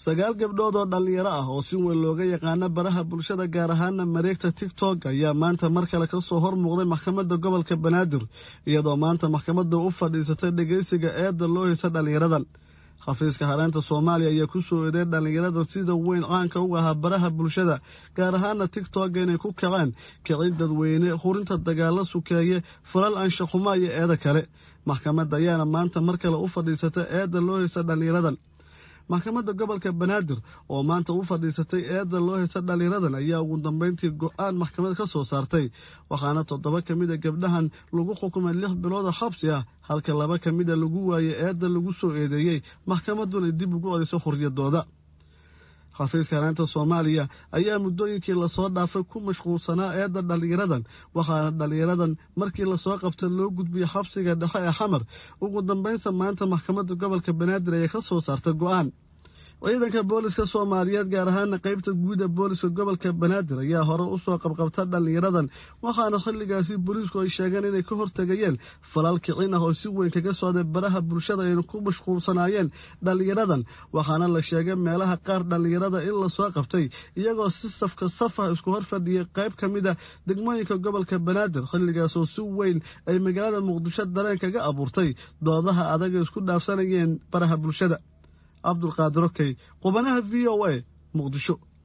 sagaal gabdhood oo dhallinyaro ah oo si weyn looga yaqaano baraha bulshada gaar ahaana mareegta tigtok ayaa maanta mar kale ka soo hor muuqday maxkamadda gobolka banaadir iyadoo maanta maxkamadda u fadhiisatay dhegaysiga eedda loo heysa dhallinyaradan xafiiska hareenta soomaaliya ayaa ku soo eeday dhallinyarada sida weyn caanka u ahaa baraha bulshada gaar ahaana tigtok inay ku kaceen kicin dadweyne hurinta dagaalo sukeeye falal anshaxuma iyo eeda kale maxkamadda ayaana maanta mar kale u fadhiisatay eedda loo heysa dhallinyaradan maxkamadda gobolka banaadir oo maanta u fadhiisatay eedda loo heysa dhallinyaradan ayaa ugu dambeyntii go-aan maxkamad ka soo saartay waxaana toddoba ka mid a gabdhahan lagu xukumay lix bilooda xabsi ah halka laba ka mid a lagu waayey eedda lagu soo eedeeyey maxkamadduna dib ugu celiso xorriyadooda xafiiska hareenta soomaaliya ayaa muddooyinkii lasoo dhaafay ku mashquulsanaa eedda dhallinyaradan waxaana dhallinyaradan markii lasoo qabta loo gudbiyey xabsiga dhexe ee xamar ugu dambeynsa maanta maxkamadda gobolka banaadir ayaa ka soo saartay go-aan ciidanka booliska soomaaliyeed gaar ahaana qeybta guud ee booliska gobolka banaadir ayaa hore usoo qabqabta dhallinyaradan waxaana xilligaasi booliisku ay sheegeen inay ka hortegayeen falal kicin ah oo si weyn kaga socday baraha bulshada ayna ku mashquulsanaayeen dhallinyaradan waxaana la sheegay meelaha qaar dhallinyarada in lasoo qabtay iyagoo si safka saf ah isku hor fadhiyay qayb ka mid a degmooyinka gobolka banaadir xilligaasoo si weyn ay magaalada muqdisho dareen kaga abuurtay doodaha adag ay isku dhaafsanayeen baraha bulshada cabdulqaadir okey qubanaha v o a muqdisho